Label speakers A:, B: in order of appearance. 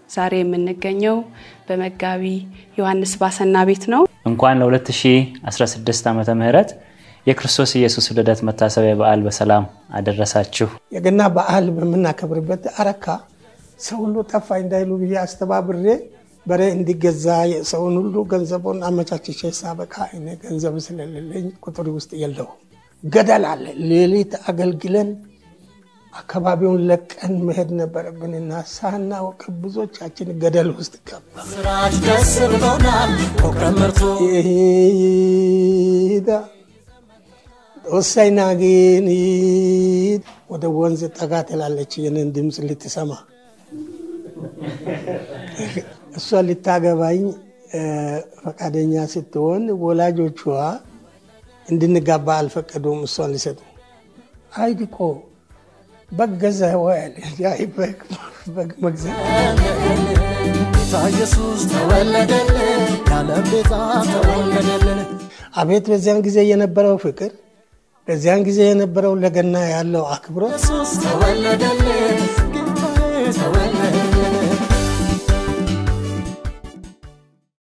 A: ዛሬ የምንገኘው በመጋቢ ዮሐንስ ባሰና ቤት ነው።
B: እንኳን ለ2016 ዓመተ ምህረት የክርስቶስ ኢየሱስ ልደት መታሰቢያ በዓል በሰላም አደረሳችሁ።
C: የገና በዓል በምናከብርበት አረካ ሰው ሁሉ ጠፋ እንዳይሉ ብዬ አስተባብሬ በሬ እንዲገዛ ሰውን ሁሉ ገንዘቡን አመቻችቼ ሳበቃ እኔ ገንዘብ ስለሌለኝ ቁጥር ውስጥ የለው ገደል አለ። ሌሊት አገልግለን አካባቢውን ለቀን መሄድ ነበረብንና ሳናውቅ ብዙዎቻችን ገደል ውስጥ ገባ።
D: ስራች ደስ ብሎናል ፕሮግራም መርቶ
C: ይሄዳ ወሳኝና ግን ወደ ወንዝ ጠጋ ትላለች የኔን ድምፅ ልትሰማ እሷ ልታገባኝ ፈቃደኛ ስትሆን ወላጆቿ እንድንጋባ አልፈቀዱም። እሷን ሊሰጡ አይድቆ በግ ገዛ ወያለ በግ መግዛት
D: ጌታ ኢየሱስ ተወለደልን ያለም ቤዛ ተወለደልን
C: አቤት በዚያን ጊዜ የነበረው ፍቅር፣ በዚያን ጊዜ የነበረው ለገና ያለው አክብሮት
D: ኢየሱስ ተወለደልን ጌታዬ ተወለደ